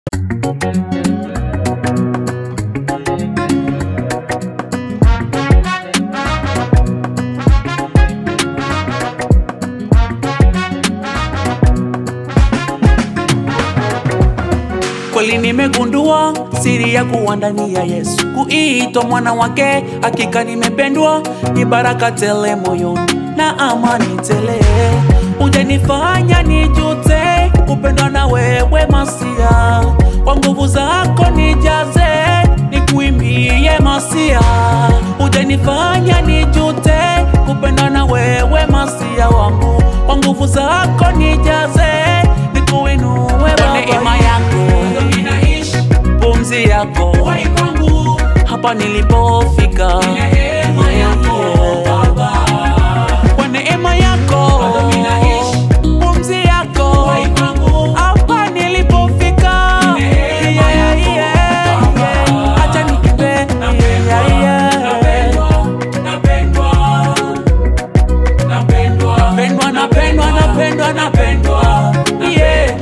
Kweli nimegundua siri ya kuwa ndani ya Yesu, kuitwa mwana wake, hakika nimependwa, ni baraka tele moyoni na amani tele. Hujanifanya nijute kupendwa na wewe Masia, kwa nguvu zako nijaze, nikuimbie Masia. Hujanifanya nijute kupendwa na wewe Masia wangu, kwa nguvu zako nijaze, nikuinue Baba. Neema yako pumzi yako hapa nilipofika, kwa neema yako pumzi yako hapa nilipofika, Yeah, yeah, yeah. Acha niimbe, yeah, yeah. Napendwa, napendwa, napendwa, napendwa, yeah.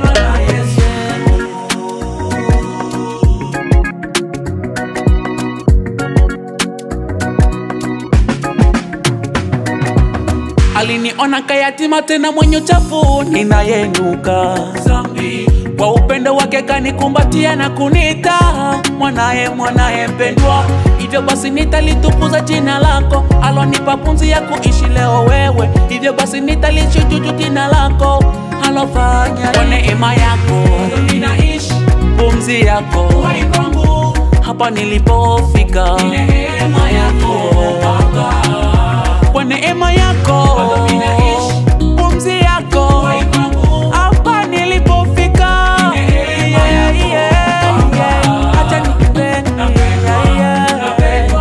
Aliniona kayatima tena mwenye uchafu, ninayenuka dhambi. Kwa upendo wake kanikumbatia na kunita mwanaye, mwanaye mpendwa. Hivyo basi nitalitukuza jina lako, alonipa pumzi ya kuishi leo wewe. Hivyo basi nitalishujudu jina lako, alofanya kwa neema yako ninaishi, pumzi yako hapa nilipofika, neema yako kwa neema yako pumzi yako hapa nilipofika, Yeah, yeah, yeah. Acha niimbe, yeah, yeah.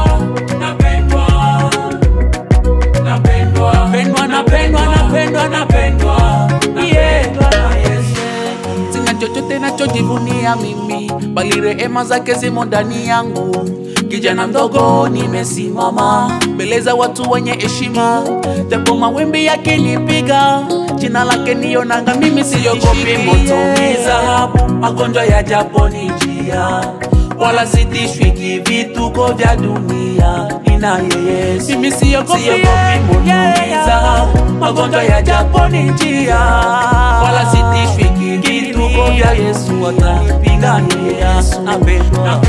Napendwa, napendwa, napendwa, napendwa, yeah. Sina chochote nachojivunia mimi, bali rehema zake zimo ndani yangu. Kijana mdogo nimesimama mbele za watu wenye heshima, japo mawimbi yakinipiga, jina lake niyo nanga, mimi siogopi moto mizahabu, magonjwa yajaponijia, wala sitishwi kivituko vya dunia. Ninaye Yesu, mimi siogopi moto mizahabu, magonjwa yajaponijia, wala sitishwi kivituko vya Yesu, atanipigania. Yesu napendwa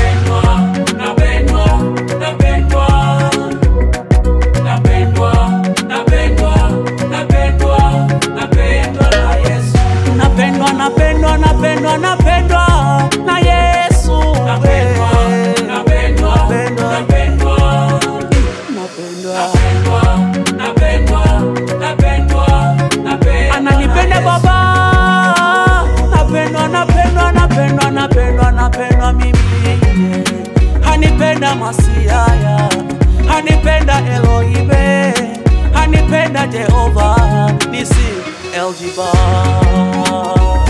napendwa napendwa napendwa napendwa na Yesu Napendwa. Napendwa. ananipenda baba napendwa napendwa napendwa napendwa napendwa mimi hanipenda masiaya hanipenda Elohime hanipenda Jehova nisi Eljiba